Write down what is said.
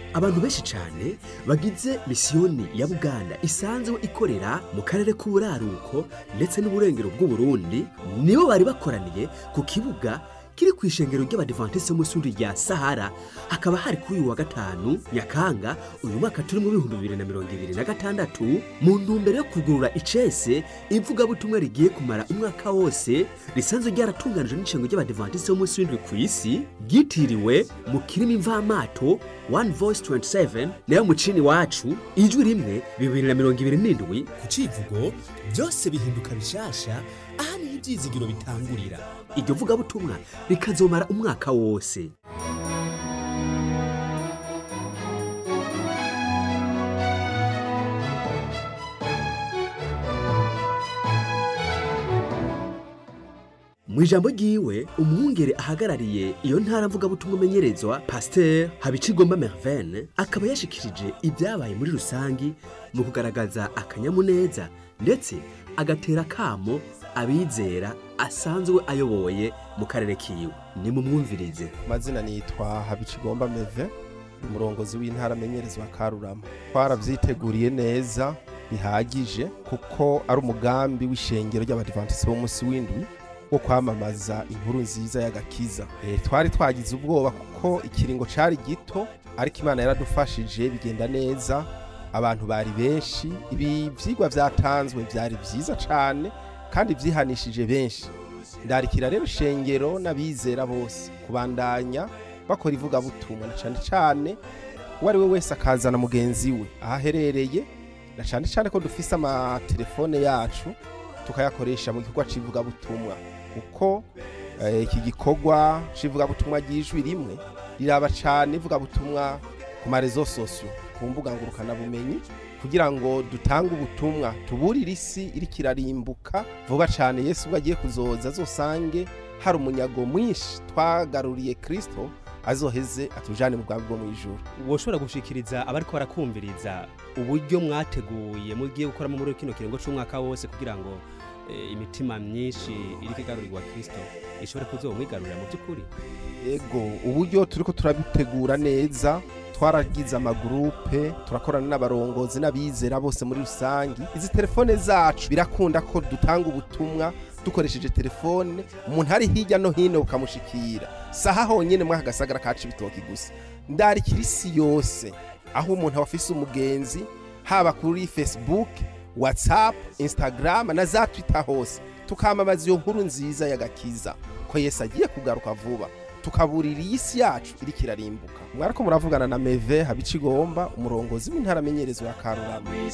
abantu benshi cyane bagize misiyoni ya buganda isanzwe ikorera mu karere k'uburaruko ndetse n'uburengero bw'uburundi nibo bari bakoraniye ku kibuga kiri ku ishengero ry'abadivantisite b'umusuri rya sahara hakaba hari kuri uyu wa gatanu nyakanga uyu mwaka turi mu bihumbi bibiri na mirongo ibiri na gatandatu mu ntumbero yo kugurura icese ivugabutumwa rigiye kumara umwaka wose risanzwe ryaratunganijwe n'ishengo ry'abadivantisite b'umunsi w'indwi ku isi ryitiriwe mu kirimi mvamato one voice 27 nayo mucini wacu ijwi rimwe bibiri na mirongo ibiri n'indwi ku civugo byose bihinduka bishasha aha niho ibyizigiro bitangurira iryo vugabutumwa rikazomara umwaka wose mu ijambo ryiwe umwungere ahagarariye iyo ntara mvugabutumwa umenyerezwa pasiteri habicigomba mervene akaba yashikirije ibyabaye muri rusangi mu kugaragaza akanyamuneza ndetse agatera akamo abizera asanzwe ayoboye mu karere kiwe ni mu mwumvirize mazina nitwa habicigomba meve umurongozi w'intara amenyerezwa karurama twarabyiteguriye neza bihagije kuko ari umugambi w'ishengero ry'abadivantisite b'umunsi w'indwi wo kwamamaza inkuru nziza y'agakiza Eh, twari twagize ubwoba kuko ikiringo cari gito ariko imana yaradufashije bigenda neza abantu bari benshi ibi vyigwa vyatanzwe vyari vyiza cane kandi vyihanishije benshi ndarikira rero shengero n'abizera bose kubandanya bakora ivugabutumwa na cane cane uwo ari we wese akazana mugenzi we aho aherereye na cane cane ko dufise amatelefone yacu tukayakoresha mu gikorwa c'ivugabutumwa kuko eh, iki gikorwa c'ivugabutumwa ry'ijwi rimwe riraba cane ivugabutumwa ku marezo sosio ku mbuga ngurukanabumenyi kugira ngo dutange ubutumwa tuburire isi iriko irarimbuka vuba cane yesu ubwo agiye kuzoza azosange hari umunyago mwinshi twagaruriye kristo azoheze atujane mu bwami bwo mu ijuru woshobora gushikiriza abariko barakumviriza uburyo mwateguye mugiye gukoramo muri kino kiringo c'umwaka wose kugira ngo eh, imitima myinshi iriko igarurirwa kristo ishobore kuzomwigarurira mu by'ukuri ego uburyo turiko turabitegura neza twaragize amagurupe turakorana n'abarongozi n'abizera bose muri rusangi izi telefone zacu birakunda ko dutanga ubutumwa dukoresheje telefone umuntu ari hirya no hino bukamushikira saha honyene mwa agasagara kacu ibitoki gusa ndarikira isi yose aho umuntu aba afise umugenzi haba kuri facebook whatsapp instagram na za twitter hose tukamamaza iyo nkuru nziza y'agakiza ko yesu agiye kugaruka vuba tukaburira iyi si yacu iriko irarimbuka mwariko muravugana na meve habicigomba umurongozi w'intara amenyerezwa ya karurama